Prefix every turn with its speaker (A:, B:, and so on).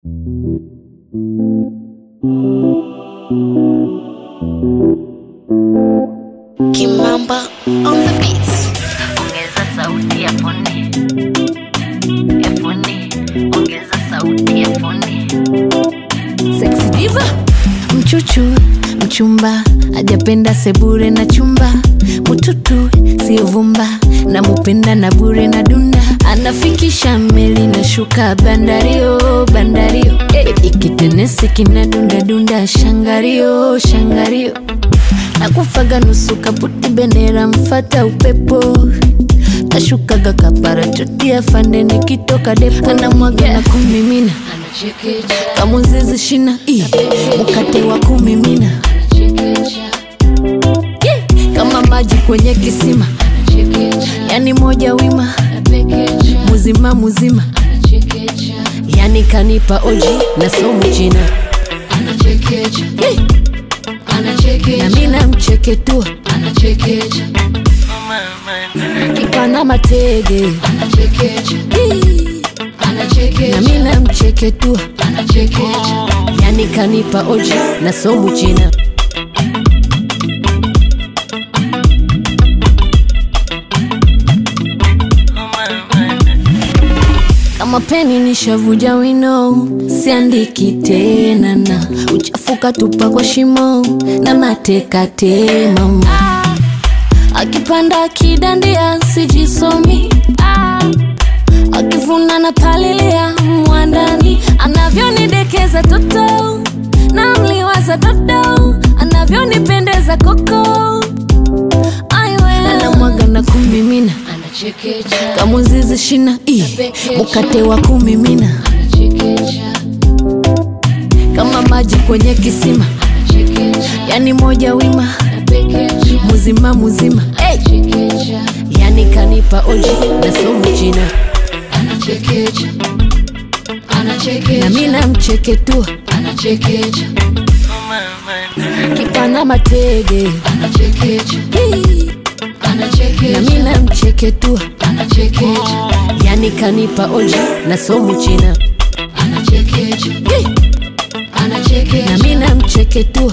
A: Kimamba on the beats.
B: ongeza sauti ya foni ya foni ongeza sauti ya foni
C: Sexy diva mchuchu mchumba ajapenda sebure na chumba mututu sio vumba na mupenda na bure na dunda anafikisha meli na shuka bandario bandario hey. ikitenesi kina dunda dunda shangario shangario nakufaga nusu kaputi bendera mfata upepo kashukaga kaparachotia fande nikitoka depo anamwaga na kumimina kamuzizi shina i mkate wa kumimina Yeah, kama maji kwenye kisima yani moja wima muzima muzima yani kanipa oji na somu china Yeah, na mina mcheketua kipana matege Yeah, na mina mcheketua yani kanipa oji na somu china kama peni nishavuja wino siandiki tena na uchafuka tupa kwa shimo na matekatema akipanda akidandia sijisomi ah. akivuna na palilia mwandani anavyonidekeza toto na mliwaza dodo anavyonipendeza koko aiwe anamwaga na kumimina kamuzizi shina i mkate wa kumimina kama maji kwenye kisima yani moja wima muzima muzima hey. yani kanipa oji na somu china na mina mcheketua kipana matege Hii. na mina mcheketua yani kanipa oji na somu china Hii. na mina mcheketua